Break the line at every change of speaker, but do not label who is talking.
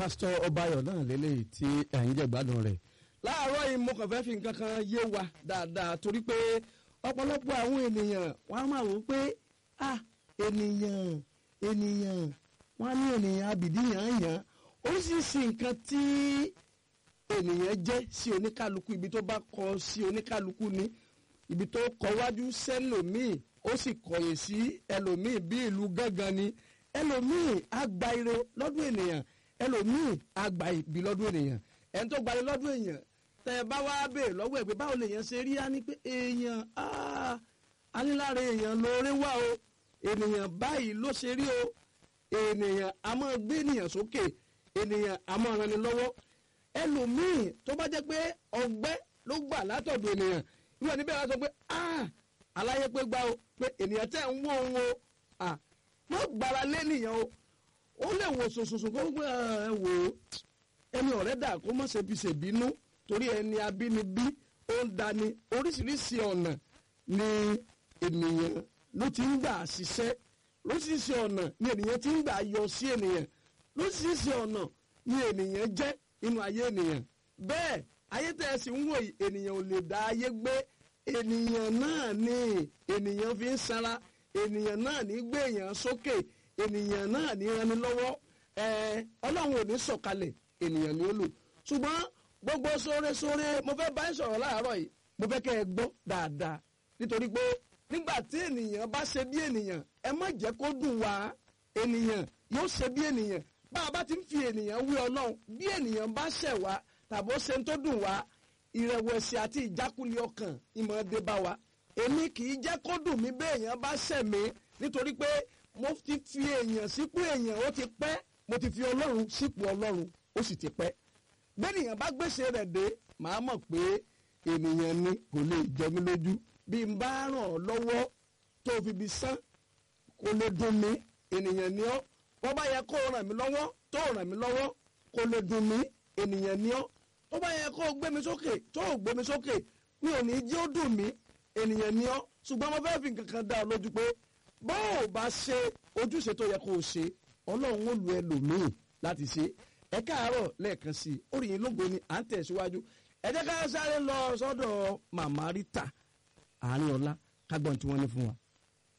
pásítọ̀ ọbayọ̀ náà lélẹ́yìí tí ẹ̀yin jẹ́ gbádùn rẹ̀ láàárọ̀ yìí mo kàn fẹ́ fi nǹkan kan yé wa dáadáa torí pé ọ̀pọ̀lọpọ̀ àwọn ènìyàn wọ́n á máa wò ó pé ah ènìyàn ènìyàn wọ́n á ní ènìyàn abìdí yàn yàn oríṣiríṣi nǹkan tí ènìyàn jẹ́ sí oníkálukú ibi tó bá kọ sí oníkálukú ni ibi tó kọ wájú sẹ́lòmíì ó sì kọ̀yìn sí ẹlòmíì bí ìlú gángan ni ẹlòmíì á gba ire lọ́dún ènìyàn ẹlòmíì á gba ibi lọ́dún ènìyàn ẹni tó gbalẹ̀ lọ́dún èèyàn tẹ ẹ bá wá béèrè lọ́wọ́ ẹ̀ pé báwo lèèyàn ṣe rí á ní pé èèyàn aníláre èèyàn lóore wá o ènìyàn báyìí ló ṣe rí o ènìyàn a máa gbé ènìyàn sókè ènìyàn a máa ràn ní lọ́wọ́ ẹlòmíì tó bá jẹ́ pé ọgbẹ́ ló gbà látọ̀dọ̀ ènìyàn ìwọ níbẹ̀ wá sọ pé aláyé pé gbá o pé ènìyàn tẹ̀ ń wó òun o wọ́n gbára lé nìyẹn o ó lè wò sòsòsò kó gbé ẹ wò ó ẹni ọ̀rẹ́ dà kó mọ̀ ṣe fi ṣèbínú torí ẹni abínibí ó ń dani oríṣiríṣi ọ̀nà ni ènìyàn ló ti ń gbà ṣiṣẹ́ lóríṣiríṣi ọ̀nà ni ènìyàn ti ń gbà yọ sí ènìyàn lóríṣiríṣi ọ̀nà ni ènìyàn jẹ́ inú ayé ènìyàn bẹ́ẹ̀ ayé tẹ́ ẹ sì ń wò yìí ènìyàn ò lè dá ayé gbé ènìyàn náà ni ènìyàn fi ń sanra ènìyàn náà ní gbé èèyàn sókè ènìyàn náà ní rani lọ́wọ́ ẹ̀ẹ́ ọlọ́run ò ní sọ̀kalẹ̀ ènìyàn ni ó lò ṣùgbọ́n gbogbo sóore-sóore mo fẹ́ bá ń sọ̀rọ̀ láàárọ̀ yìí mo fẹ́ kẹ́ ẹ gbọ́ dáadáa nítorí pé nígbà tí ènìyàn bá ṣe bí ènìyàn ẹ má jẹ́ kó dùn wá ènìyàn yóò ṣe bí ènìyàn bá a bá ti ń fi ènìyàn wí ọlọ́run bí ènìyàn bá ṣẹ̀ wá tàbó ṣe ń tó dùn wá ìrẹ̀wẹ̀sì àti ìjákulẹ̀ ọkàn ìmọ̀ dé bá wa èmi kì í jẹ́ kó dùn mí bí èèyàn bá ṣẹ̀ mí nítorí pé mo ti fi èèyàn sípò èèyàn ó ti pẹ́ mo ti fi ọlọ́run sípò ọlọ́run ó sì ti pẹ́ bẹ́ẹ̀nìyàn bá gbèsè rẹ̀ dé màá mọ̀ pé ènìyàn ni kò lè jẹ mí lójú bí n bá ràn ọ́ lọ́wọ́ tó fi bi sán kò lè dùn mí ènìyàn ni ọ́ wọ́n bá yẹ kó ràn mí lọ́wọ́ tó ràn mí lọ́wọ́ kò lè dùn mí ènìyàn ni ọ́ tó bá yẹ kó gbé mi sókè tó gbé mi sókè mi ò ní jẹ́ ó dùn mí ènìyàn ni ọ́ ṣùgbọ́n mo fẹ́ fi nǹkan kan dá ọ lójú pé bó o bá ṣe ojúṣe tó yẹ kó o ṣe ọlọ́run ó lu ẹlòmíì láti ṣe ẹ káàárọ̀ lẹ́ẹ̀kan sí i orí yín lógo ni à ń tẹ̀síwájú ẹ jẹ́ ká sáré lọ sọ́dọ̀ màmá Rita àárín ọlá kágbọ́n tí wọ́n ní fún wa.